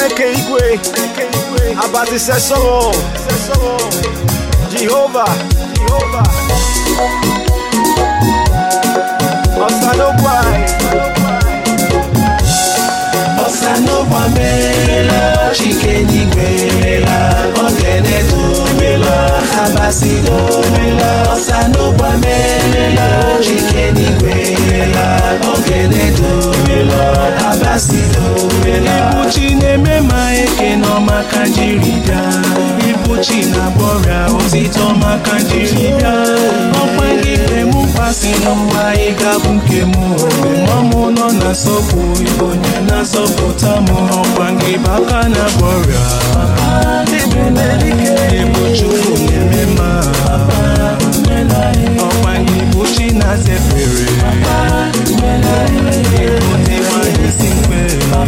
chineke igwe abatise sọrọ jehova jehova ọsanogwa ọsanọgba meela chike n'igwe meela ogene domela abasido mela ọsanọgba meela chike n'igwe meela ogene domela abasido mela ibuchi na-eme ma eke n'ọma ka jiri bịa ibuchi na-agbọrịa otito maka jiri bịa ọkwa gị kpemụkwasị n'ụwa ị ga-abụ nke m mgbe mọmụ nọ na nsọpụ ịbụ onye na-azọpụta m ọkwa gị bụ aka na-agbọrịa ịbụ chukwu na-eme ma ọkwa gị bụ chi na-azefere ịbụ ndị nwanyị si mkpe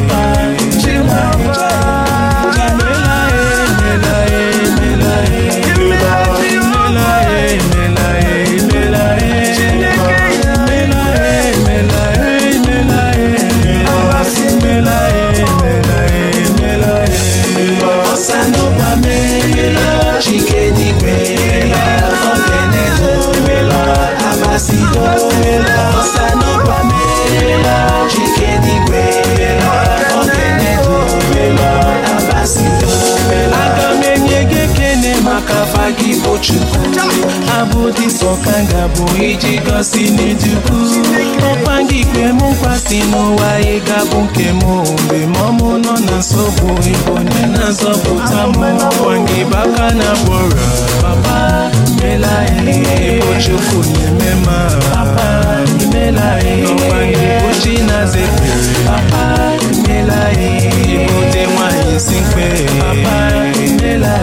Chike n'igwe ogene domela abasido ọsanọgba meela chike n'igwe ogene domela abasido aga m enye gị ekene maka afa gị bụ chukwu abụ dị sọ ka m ga-abụ iji gosi n'edukwu ọkwa gị kpe m nkwasị n'ụwa ị ga-abụ nke m mgbe mọmụ nọ na nsogbu ịbụ onye na-azọpụta m ọkwa gị bụ aka na gbọrọ papa mela ịbụ chukwu na-eme ma papa mela ọkwa gị bụ chi na-azepere papa mela ịbụ dị nwanyị si mkpe papa mela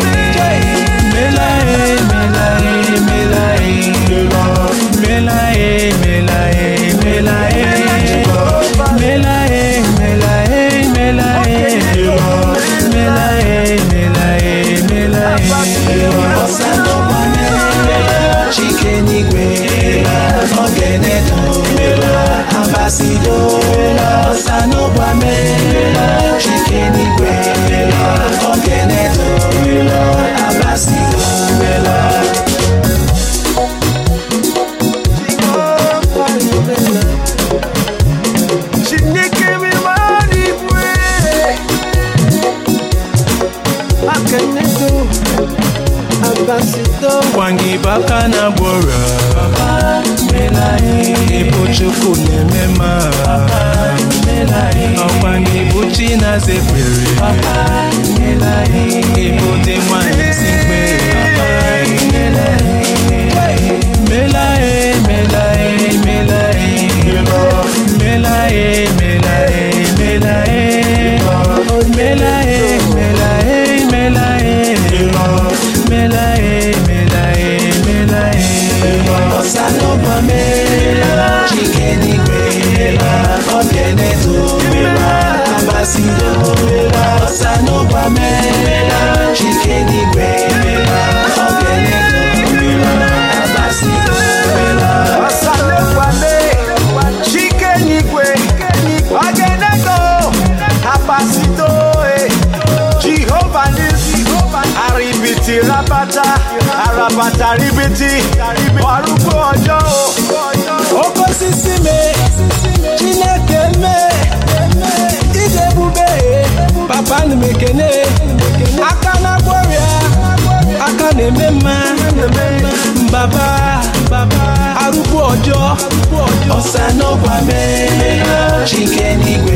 Chike n'igwe ogene domela abasido ọsanọgba mela chike n'igwe ogene domela abasido mela chineke mimara igwe akenedo abasido gwangi baka na gbora ịbụ chukwu na-eme ma ọkwa gị bụ chi na-azepere ịbụ dị nwanyị si mkpe mela e mela e mela e mela e mela e mela e mela e mela e mela e mela e mela e mela e ọsanọgba mela chike n'igwe mela ogene domela abasido mela ọsanọgba mela chike n'igwe mela ogene domela abasido mela ọsanogwame chike n'igwe ogenego abasido e jehova nisi aribiti rabata arabata ribiti ọrụgbo ọjọ́ o oke osisi mee chineke mee ije ebube papa nụ m ekene aka na gbọrịa aka na-eme mma mbaba arụgbu ọjọọ ọsanọgwa mee chike n'igwe